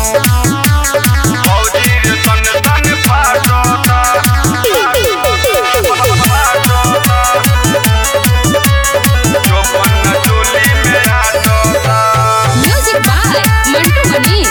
फौजी तन तन फाटता जो बन चोली में आटता Music by Mantu Manish.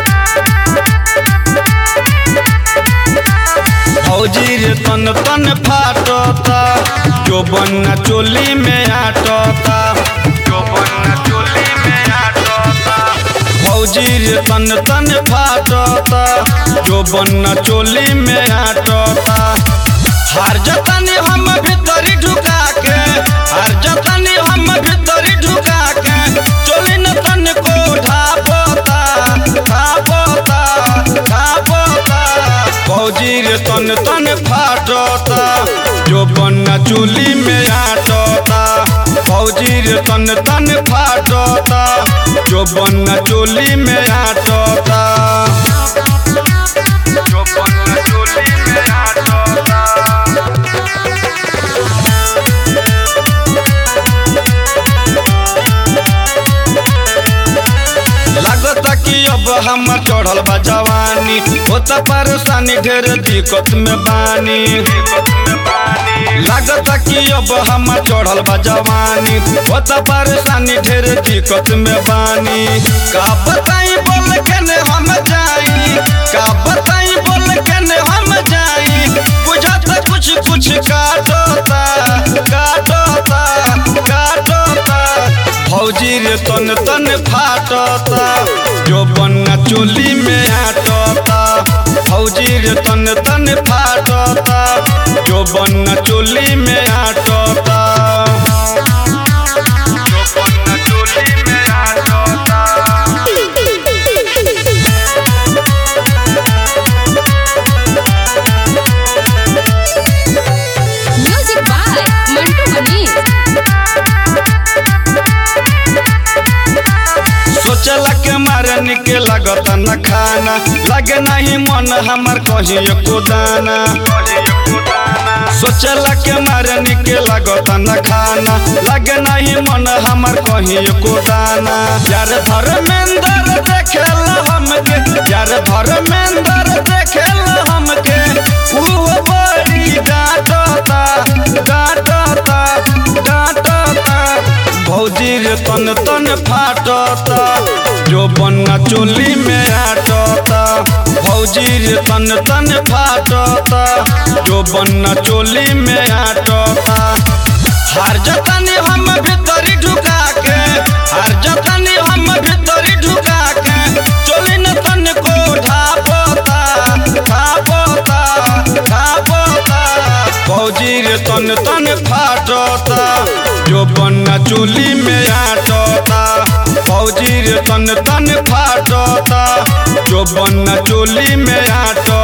फौजी रे तन तन फाटता जो बन्ना चोली में आटता जो बन्ना चोली में आटता फौजी रे तन तन फाटता जो बन्ना चोली में आटता हार जतनी हम भीतरी ढुका के हार जतनी हम भीतरी ढुका के चोली न तन को ढापता ढापता ढापता फौजी रे तन तन फाटता जो बन्ना चोली में आटता फौजी रे तन तन फाटता जो बन्ना चोली में आटता जो बन्ना चोली में आटता लागता कि अब हमर चढ़ल बा जवानी होता परेशानी ढेर दिक्कत में बानी लागता कि अब हमर चढ़ल बा जवानी होता परेशानी ढेर दिक्कत में बानी का बताई बोल के ने हम जाई का बताई बोल के ने हम जाई बुझाता कुछ कुछ काटता काटता काटता फौजी रे तन तन फाटता जो बन्ना चोली में आटता फौजी रे तन तन फाटता जो बन्ना चोली में आटता जो बन्ना चोली में आटता Music by Mantu Manish. सोचला के मारे निके लागत न खाना लगे नहीं मन हमर कहीं एको दाना सोचला के मारे निके लागत न खाना लगे नहीं मन हमर कहीं एको दाना यार धर्मेंद्र देखेला हमके यार धर्मेंद्र देखेला हमके ऊ बड़ी डांटता डांटता डांटता भौजी रे तन तन फाटता जो बन्ना चोली में आटता भौजी रे तन तन फाटता जो बन्ना चोली में आटता हार जतनी हम भीतरी ढुका के हार जतनी हम भीतरी ढुका के चोली न तन को ढापता ढापता ढापता फौजी रे तन तन फाटता जो बन्ना चोली में आटता फौजी रे तन तन फाटता जो बन्ना चोली में आटता